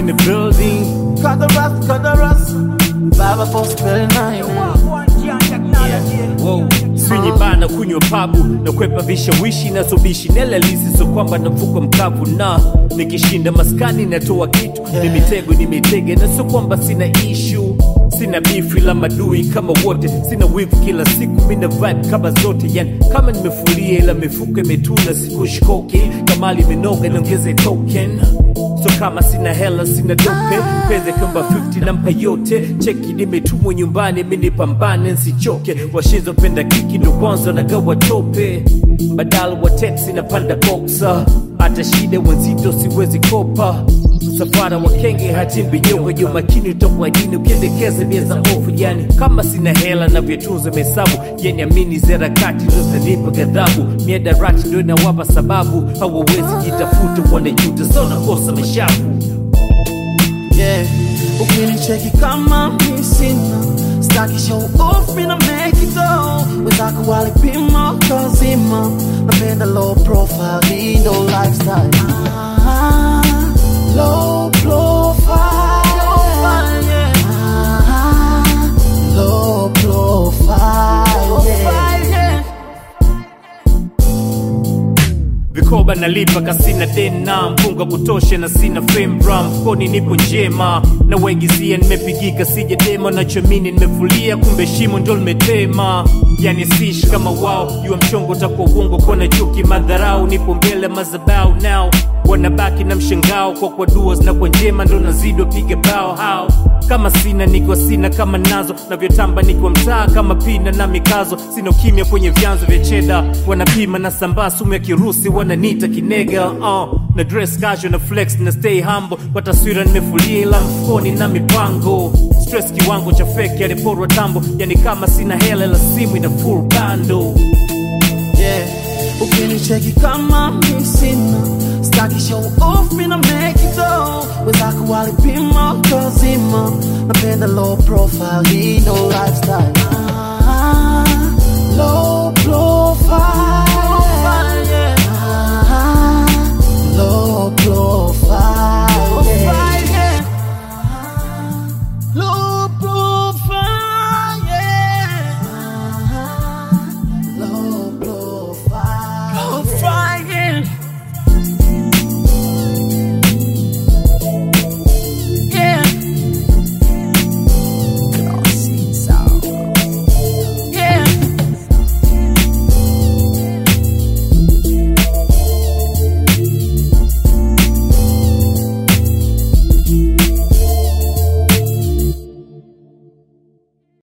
in the building Cut the rust, cut the rust. Baba boss spell nine. Wow. Swinyi bana kunywa pabu na kwepa vishawishi na sobishi nelalisi so kwamba navuka mkavu na nikishinda maskani natoa kitu ni mitego ni mitege na so kwamba sina ishu sina bifu la madui kama wote sina wivu kila siku mina vibe kama zote yani kama nimefulia ila mifuko imetuna sikushkoke kamali imenoga niongeze token so kama sina hela sina dope peze kamba 50 nampa yote cheki nimetumwa nyumbani minipambane nsichoke washizopenda kiki ndo kwanza nagawa tope badala wa teksi napanda boksa hata shida wenzito siwezi kopa msafara wa kenge hatimbinyoko jo makini utakuwa jini ukiendekeza bia za ofu yani kama sina hela navyotunza mesabu yani amini zerakati ndo zanipa ghadhabu miadarati ndo inawapa sababu hawawezi jitafuta wanajuta so nakosa mashavu Yeah. Ukinicheki kama mi sina staki show off mina make it all wenzako walipima kazima napenda low profile hii ndo lifestyle ah, low profile ah, low profile yeah. vikoba nalipa kasina dena mpunga kutosha na sina fembra mfukoni nipo njema na waigizia nimepigika sija dema nachomini nimefulia kumbe shimo ndo limetema yani sishi kama wao jua mchongo utakuwa uongo kona chuki madharau nipo mbele mazabau nao wanabaki na mshangao kwa kwa dua zinakuwa njema ndo nazidi wapiga bao hao kama sina niko sina kama nazo navyotamba niko mtaa kama pina na mikazo sina ukimya kwenye vyanzo vya cheda wanapima na sambaa sumu ya kirusi wananita kinega uh, na dress casual na flex na stay humble kwa taswira nimefulia ila mfukoni na mipango stress kiwango cha feki aliporwa tambo yani kama sina hela ila simu ina full bando yeah. Ukinicheki kama mi sina staki show off mina make it all wenzako walipima kazima napenda low profile hii ndo lifestyle